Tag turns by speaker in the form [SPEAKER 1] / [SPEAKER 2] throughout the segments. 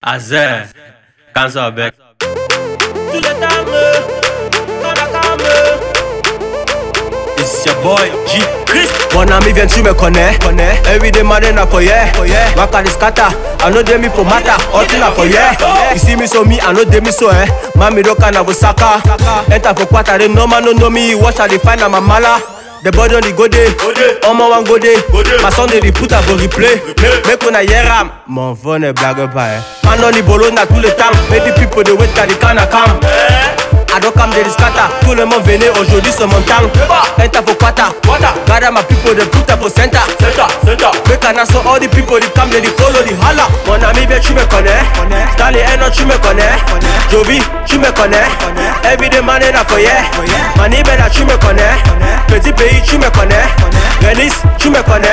[SPEAKER 1] Azé, cancer bec.
[SPEAKER 2] Tout le temps, quand la calme.
[SPEAKER 1] It's your boy G.
[SPEAKER 2] Chris,
[SPEAKER 3] Mon ami viens tu me connais, connais. Everyday man in a foyer, foyer. Waka the scatter, I know them me for matter. All thing a foyer. You see me so me, I know them me so eh. Mami do kana go saka. Enter for quarter, they no man no know me. Watch how they find I'm a mala. The body on the go day,
[SPEAKER 2] Go day.
[SPEAKER 3] on my one go day.
[SPEAKER 2] Go day.
[SPEAKER 3] My son they dey put up for replay.
[SPEAKER 2] Replay.
[SPEAKER 3] Make una hear am. Mon phone est blague pas eh. Man on the bolo na tout le temps. Make the people they wait till the can come. I don't come de scatter. Tout le monde venez aujourd'hui c'est mon temps. Enter for quarter.
[SPEAKER 2] Quarter.
[SPEAKER 3] Gather my people they put up for center.
[SPEAKER 2] c'est ça, c'est ça.
[SPEAKER 3] Make an so all the people they come they follow the holla. Mon ami viens tu me connais. Stanley Eno tu me connais. Jovi tu me connais. Everyday man in a foyer. Mani Bella tu me connais. Petit pays tu me connais. Venice tu me connais.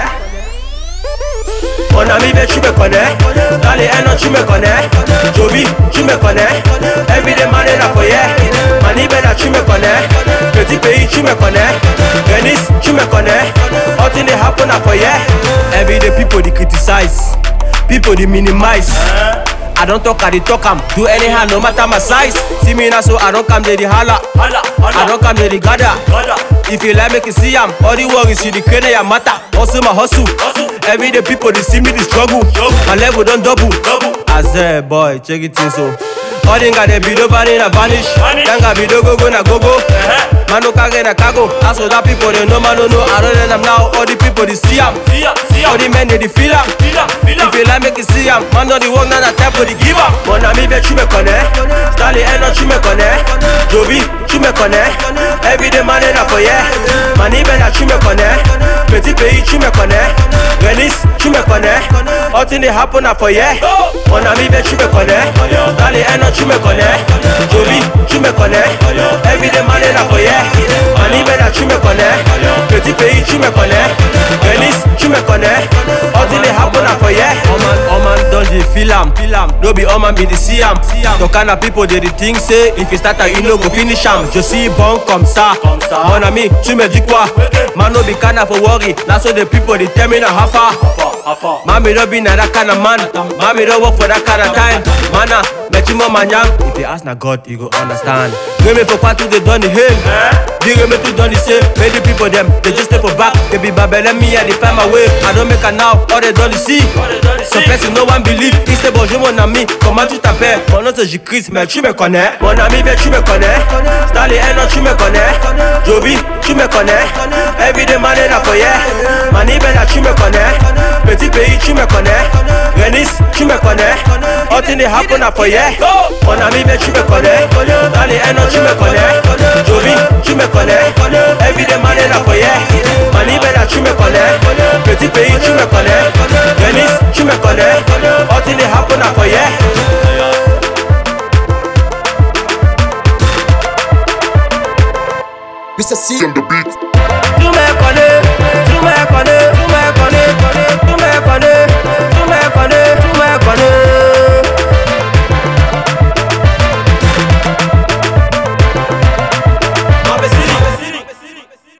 [SPEAKER 3] Mon ami viens tu me connais. Stanley Eno tu me connais. Jovi tu me connais. Everyday man in a foyer. Mani Bella tu me connais. Petit pays tu me connais. Venice tu me connais. All thing they happen a foyer. Everyday people they criticize. People they minimize. I don't talk, I dey talk am. Do anyhow, no matter my size. See me now, so I don't come to the holla.
[SPEAKER 2] Hala,
[SPEAKER 3] I
[SPEAKER 2] hala.
[SPEAKER 3] don't come to the gather.
[SPEAKER 2] Hala.
[SPEAKER 3] If you like, make you see am. All the worries, you the crane ya matter. Hustle my hustle.
[SPEAKER 2] Hustle.
[SPEAKER 3] Every day people they see me the struggle.
[SPEAKER 2] Struggle.
[SPEAKER 3] My level don't double.
[SPEAKER 2] Double.
[SPEAKER 3] As a boy, check it in so. All the got the video vanish na vanish.
[SPEAKER 2] Vanish.
[SPEAKER 3] Tanga video go go na go go.
[SPEAKER 2] Uh-huh.
[SPEAKER 3] Man no kage na kago. As for that people they know man no know. I don't let them now. All the people they see am.
[SPEAKER 2] See ya, see ya.
[SPEAKER 3] All the men they dey feel am.
[SPEAKER 2] Feel am, feel am.
[SPEAKER 3] If you like make you see am, man on the work now na time for the give am. Mon ami viens tu me connais, Stanley Eno tu me connais, Jovi tu me connais, Everyday man in a foyer, Mani Bella tu me connais, Petit pays tu me connais, Venice tu me connais, All thing they happen a foyer. Mon ami viens tu me connais, Stanley Eno tu me connais, Jovi tu me connais, Everyday man in a foyer, Mani Bella tu me connais, Petit pays tu me connais, Venice tu me connais, All thing they happen a foyer. All man, all man don dey feel am, feel am. No be all man be the see am. The kind of people dey dey think say if you start am you no go finish am. Je suis bon comme ça.
[SPEAKER 2] Comme ça.
[SPEAKER 3] Mon ami, tu me dis quoi? Man no be kind of for worry. Na so the people dey tell me na how far.
[SPEAKER 2] Apa, apa.
[SPEAKER 3] Mami no be na that kind of man. Mami no work for that kind of time. Mana, met you mama nyam. If you ask na God, you go understand. Give me for part two, they done the hell. Give me to done the same. Many people them, they just stay for back. They be babble me, I they find my way. I don't make a now, all they done the see.
[SPEAKER 2] they done the
[SPEAKER 3] So
[SPEAKER 2] see.
[SPEAKER 3] person no one believe. Il c'est bonjour mon ami, comment tu t'appelles? Mon nom c'est J-Chris, mais tu me connais. Mon ami, viens, tu me connais. Stanley Eno, tu me connais. Jovi, tu me connais. Everyday man in a foyer. Mani Bella, tu me connais. Petit pays, tu me connais. Venice, tu me connais. All thing they happen a foyer. Mon ami, viens, tu me connais. Stanley Eno, tu me connais. Jovi, tu me connais. Everyday man in a foyer. Mani Bella, tu me connais. Petit pays, tu me connais. Venice, tu me connais. All thing they happen a foyer.
[SPEAKER 4] Mr. C on the beat.
[SPEAKER 3] Tu me connais,